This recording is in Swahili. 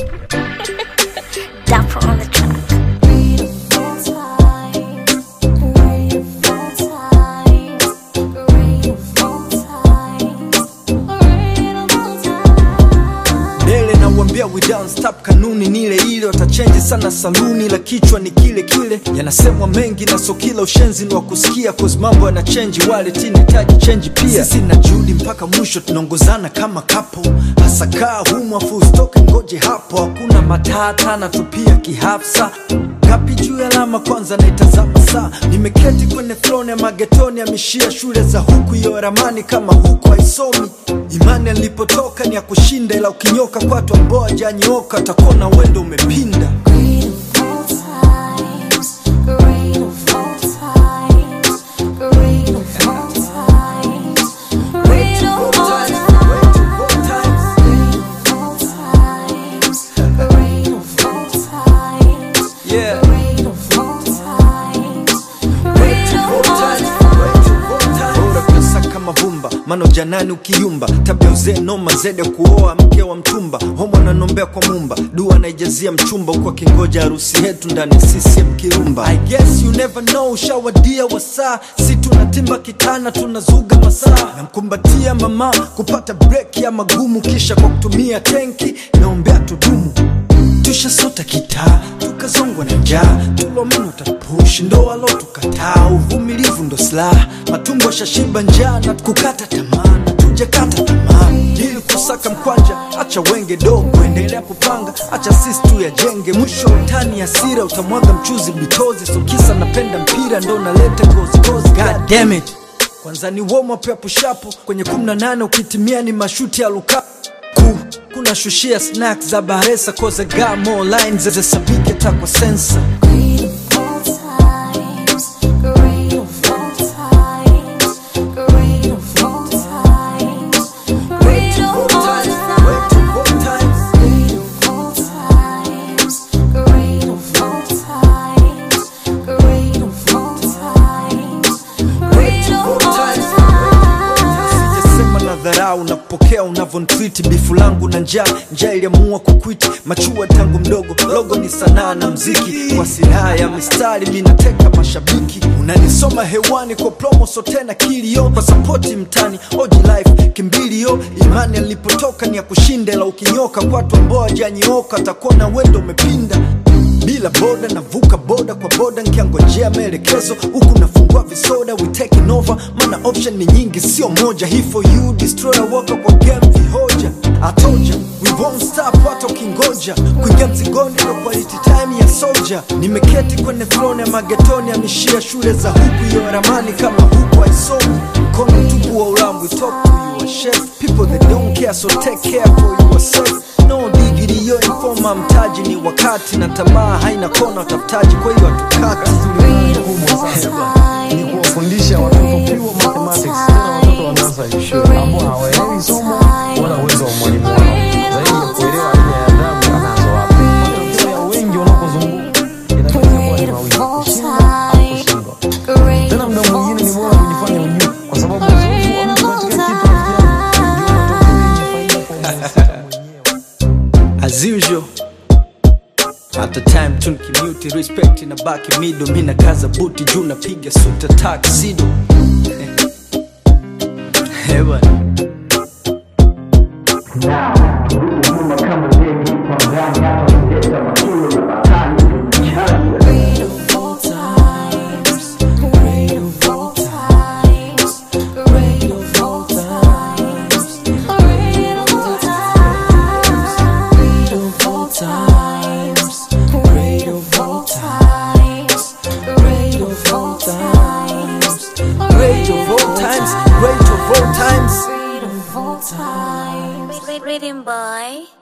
Dapper on the track. Dele na uambia we don't stop, kanuni ni ile ile, watachenji sana saluni, la kichwa ni kile kile. Yanasemwa mengi na so kila ushenzi ni wa kusikia, cause mambo yana chenji, wale tinitaji chenji pia. Sisi na Judy mpaka mwisho tunaongozana kama kapo, hasa kaa humu afu usitoke, ngoje hapo, hakuna matata na tupia kihafsa ngapi juu ya alama kwanza naitazama saa nimeketi kwenye throne ya magetoni amishia shule za huku hiyo ramani kama huku haisomi imani alipotoka ni ya kushinda ila ukinyoka kwatu ambao ajanyooka takona wendo umepinda yeah. bora pesa kama vumba mano janani ukiyumba tabia uzee noma zede kuoa mke wa mtumba homo ananombea kwa mumba dua naijazia mchumba huku akingoja harusi yetu ndani ya CCM kirumba I guess you never know ushawadia wasaa si tunatimba kitana tunazuga masaa namkumbatia mama kupata break ya magumu kisha kwa kutumia tenki naombea tudumu tushasota kitaa tukazongwa na njaa tulomeno tapush ndoa lo tukataa uvumilivu ndo silaha matumbo shashiba njaa na kukata tamaa na tujakata tamaa ili kusaka mkwanja acha wenge dogo endelea kupanga acha sisi tu yajenge mwisho wa utani hasira utamwaga mchuzi bitozi sokisa napenda mpira ndo naleta gozigozi god damn it kwanza ni womo pia pushapo kwenye 18 ukitimia ni mashuti ya luka ku kuna shushia snacks za baresa koze gamo lines zezesabike takwa sensa sijasema na dharau na kupokea unavyonitwiti bifu langu na njaa njaa iliamua kukwiti machua tangu mdogo logo ni sanaa na mziki kwa silaha ya mistari minateka mashabiki unanisoma hewani kwa promo so tena kilio kwa sapoti mtani oji life kimbilio imani alipotoka ni ya kushinda ila ukinyoka kwatu ambao ajanyooka atakuona wendo umepinda bila boda navuka boda kwa boda nkiangojea maelekezo huku nafungua visoda we taking over mana option ni nyingi sio moja hii for you destroyer waka kwa game vihoja atoja we won't stop hata ukingoja kuingia mzigoni ndo quality time ya soja nimeketi kwenye throne ya magetoni amishia shule za huku hiyo ramani kama huku haisomi mkono mtupu wa ulambu talk to you a chef people that don't care so take care for yourself no digiri yo informa mtaji ni wakati na tamaa haina kona watafutaji kwa hiyo hatukati kubwa sana ni kuwafundisha watoto pure mathematics, tena watoto wanaanza shule ambao hawaelewi somo wala uwezo wa mwalimu wao, zaidi ya kuelewa aina ya adabu anazowapa. Matokeo ya wengi wanakozunguka inaweza kuwa ni mawili, kushinda au kushindwa. Tena muda mwingine ni bora kujifanya ujui, kwa sababu uzoefu wa mtu katika kitu rafiki yangu, ndio matokeo yenye faida kwa mhusika mwenyewe. as usual at the time tunkimuti respect na baki mido mina kaza buti juu napiga suta taksido hewa great of all times great of all times Rhythm boy.